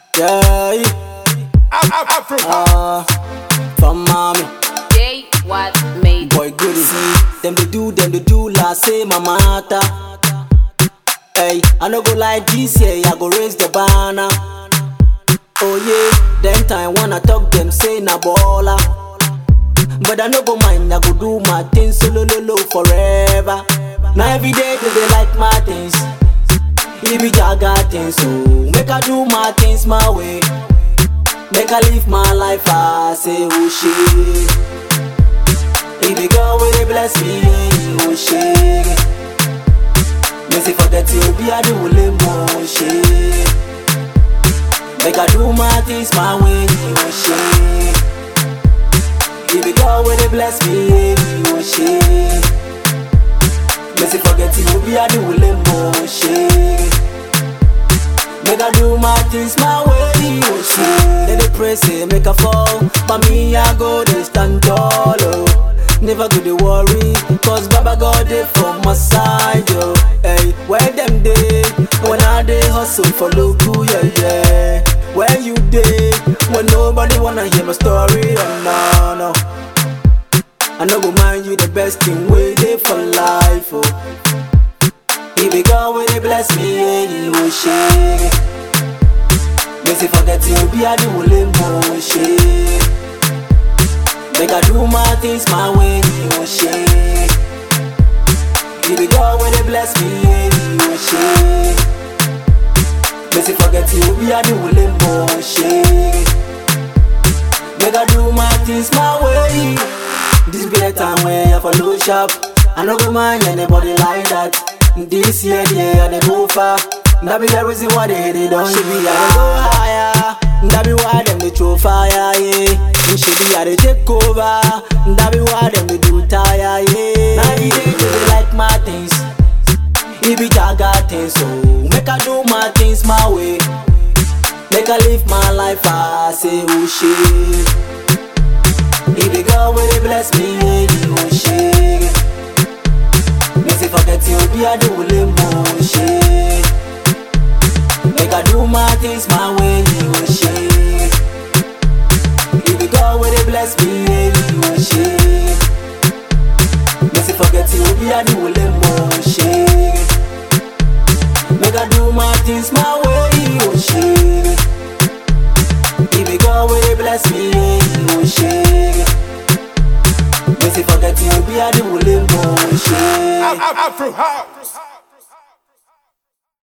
Yeah, Afro uh, from mommy, Day what made boy good see. Them they do, them they do, la say my matter. Hey, I no go like this year, I go raise the banner. Oh yeah, them time when I talk, them say na baller. But I no go mind, I go do my things solo lo lo forever. Now every day they, they like my things. It be jaga things, so make I do my things my way. Make I live my life, I say oh shit. If the girl will they bless me, oh shit. Me say forget you, be I do more shit. Make I do my things my way, oh shit. If the girl will they bless me, oh shit. Me say forget you, be I do more shit. Make I do my things my way, oh shit. They dey pray say make I fall, but me I go dey stand tall, oh. Never go dey worry, cause Baba God dey for my side, yo. Hey, where them dey? When I dey hustle for local, yeah, yeah. Where you dey? When nobody wanna hear my story, oh no, no. I no go mind you the best thing way dey for life, oh. If the God will they bless me, yeah, you will shake. Me say forget you, be a do more shake. Make I do my things my way, you will shake. If the God will they bless me, yeah, you will shake. Me say forget you, be a do more shake. Make I do my things my way. This be the time where I follow sharp. I no go mind anybody like that. This year, yeah, they go far. That be the reason why they, they don't should be I dey go higher. That be why them they throw fire, yeah. And should be I they take over. That be why them they do tire, yeah. Now the day they like my things. It be jaga things, so make I do my things my way. Make I live my life, I say oh shit. If the girl will they bless me, yeah, you oh shit. Me say forget you, be a do more shit. Make I do my things my way, you oh shit. If the girl will they bless me, yeah, you oh shit. Me say forget you, be a do more shit. Make I do my things my way, oh shit. If the girl will they bless me, yeah, you oh shit. Me say forget you, be a do more shit. Afro